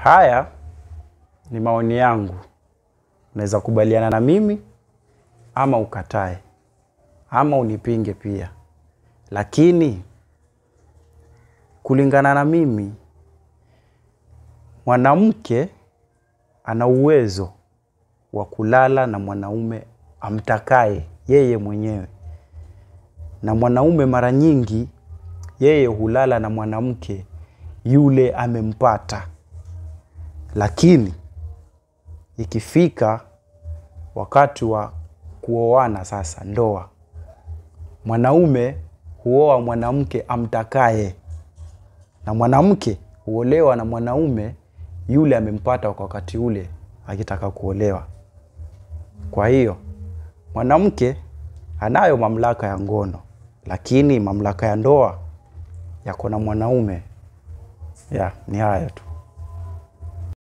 Haya ni maoni yangu, unaweza kubaliana na mimi ama ukatae ama unipinge pia, lakini kulingana na mimi, mwanamke ana uwezo wa kulala na mwanaume amtakaye yeye mwenyewe, na mwanaume mara nyingi yeye hulala na mwanamke yule amempata, lakini ikifika wakati wa kuoana sasa, ndoa, mwanaume huoa mwanamke amtakaye na mwanamke huolewa na mwanaume yule amempata kwa wakati ule akitaka kuolewa. Kwa hiyo mwanamke anayo mamlaka ya ngono, lakini mamlaka ya ndoa yako na mwanaume. Ya, ni hayo tu.